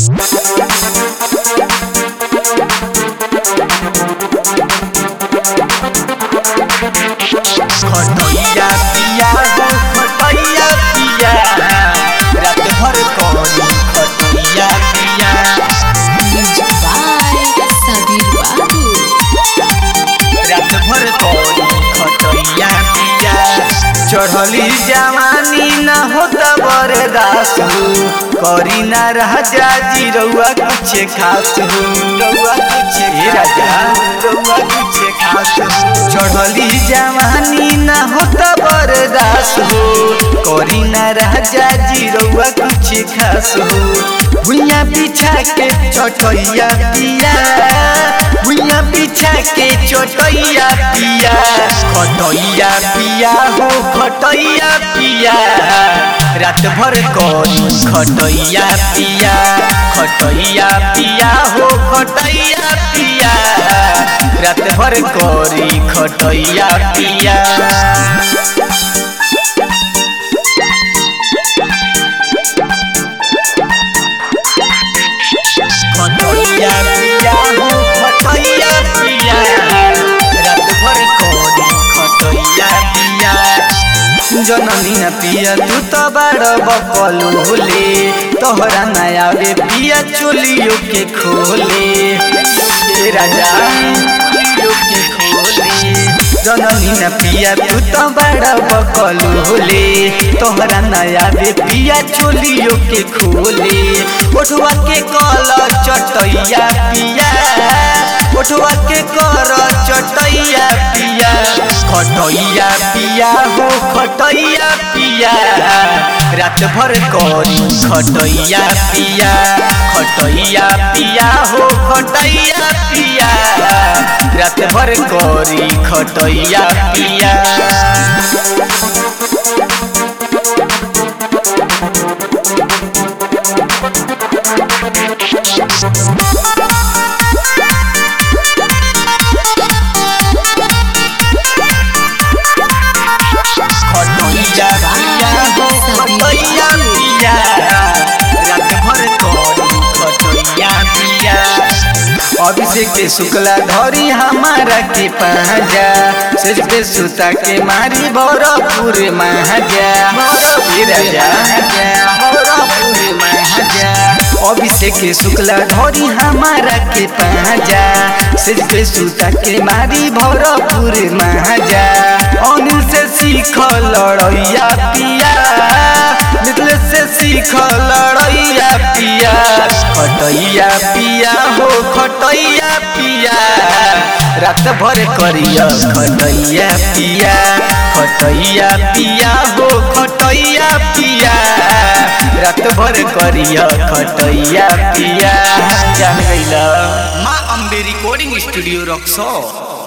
खटैया पिया हो खटैया पिया रात भर करी खटैया पिया Music by Sabir Babu. रात भर करी खटैया पिया चढ़ली जवानी न होता बरदास हो करी ना राजा जी रउआ कुछ खास हो रउआ कुछ हे राजा रउआ कुछ खास हो चढ़ली जवानी न होता बरदास हो करी ना राजा जी रउआ कुछ खास हो भुइया बिछा के चटैया पिया भुइया बिछा के चटैया पिया खटैया पिया हो खटैया पिया रात भर करी खटैया पिया खटैया पिया हो खटैया पिया रात भर करी खटैया पिया खटैया पिया हो खटैया पिया रात भर करी खटैया पिया जननी न पिया तू तो बड़ बकलू होले तोहरा नया वे पिया चोलियो के खोले ए राजा चोलियो के खोले जननी न पिया तू तो बड़ बकलू होले तोहरा नया वे पिया चोलियो के खोले ओठवा के कल चटैया पिया ओठवा के कर चटैया पिया खटैया पिया हो खटैया पिया रात भर करी खटैया पिया खटैया पिया हो खटैया पिया रात भर करी खटैया पिया खटैया पिया हो खटैया पिया रात भर करी खटैया पिया अभिषेक के शुक्ला धरी हमारा के पहजा सिर पे सुता के मारी भरपूर महाजा हे राजा भरपूर महाजा अभिषेक के शुक्ला धरी हमारा के पहजा सिर पे सुता के मारी भरपूर महाजा अनिल से सीख लड़ैया पिया मिथिले से सीख लड़ैया पिया खटैया पिया हो खटैया पिया रात भर करिया खटैया पिया खटैया पिया हो खटैया पिया रात भर करिया खटैया पिया जान गइला माँ अम्बे रिकॉर्डिंग स्टूडियो रक्सो